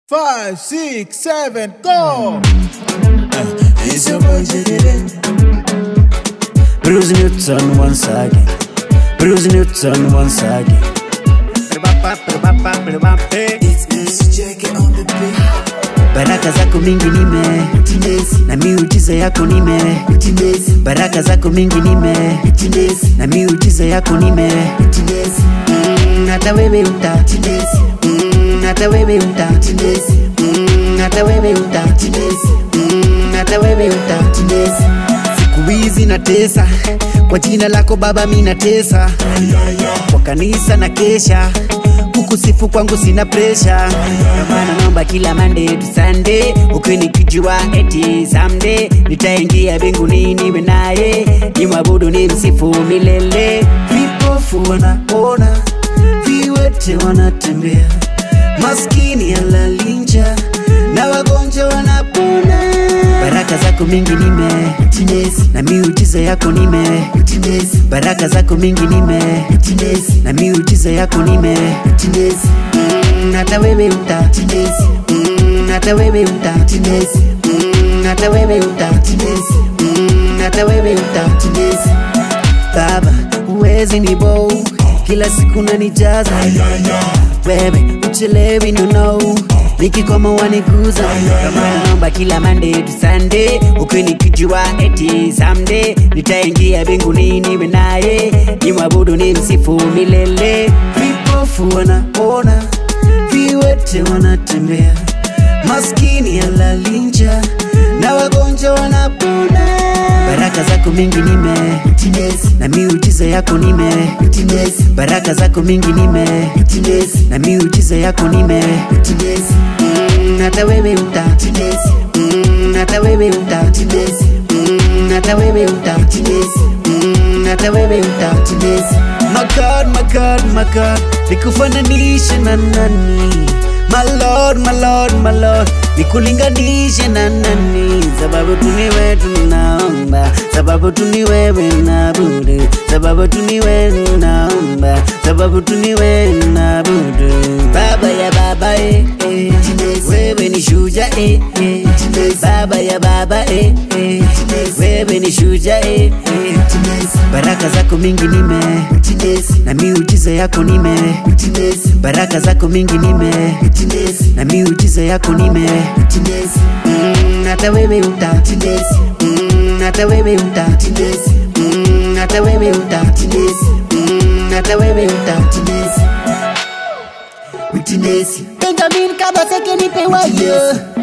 Five, six, seven, go! It's your boy Jedede. Bruce Newton once again. Bruce Newton once again. It's Mr. Jackie on the beat. Baraka zako mingi nime na miujiza yako nime baraka zako mingi nime na miujiza yako nime Mm, hata wewe uta Mm, hata wewe uta Mm, hata wewe uta Mm, hata wewe uta siku hizi natesa kwa jina lako baba mi natesa kwa kanisa na kesha kukusifu kwangu sina presha maana naomba kila mande tu sande ukinikijua eti samde nitaingia mbinguni niwe naye nimwabudu ni msifu milele vipofu wanaona viwete wanatembea maskini alalinja na wagonjwa wanapona baraka zako mingi nime na miujiza yako nime baraka zako mingi nime na miujiza yako nime Mm, hata wewe uta Mm, hata wewe uta Mm, hata wewe uta Mm, hata wewe uta baba uwezi ni bow kila siku nanijaza wewe uchelewi no no nikikoma waniguza kama naomba kila mande tu sande ukinikijua eti samde nitaingia mbinguni niwe naye nimwabudu ni msifu milele vipofu wanaona viwete wanatembea maskini alalinja na wagonjwa wanapona baraka zako mingi nime na miujiza yako nime baraka zako mingi nime na miujiza yako nime Mm, hata wewe uta Mm, hata wewe uta Mm, hata wewe uta Mm, hata wewe uta My God, my God, my God, nikufananishe na nani? My Lord, my Lord, my Lord, nikulinganishe na nani? Sababu tu ni wewe tunaomba, sababu tu ni wewe naabudu, sababu tu ni wewe naomba, sababu tu ni wewe naabudu. Baba ya baba eh, eh. wewe ni shuja eh, eh. baba ya baba eh, eh. wewe ni shuja eh, eh. baraka zako mingi nime na miujiza yako nime baraka zako mingi nime na miujiza yako nime Mm, hata wewe uta Mm, hata wewe uta Mm, hata wewe uta Mm, hata wewe uta Benjamin Kabaseke nipe wayo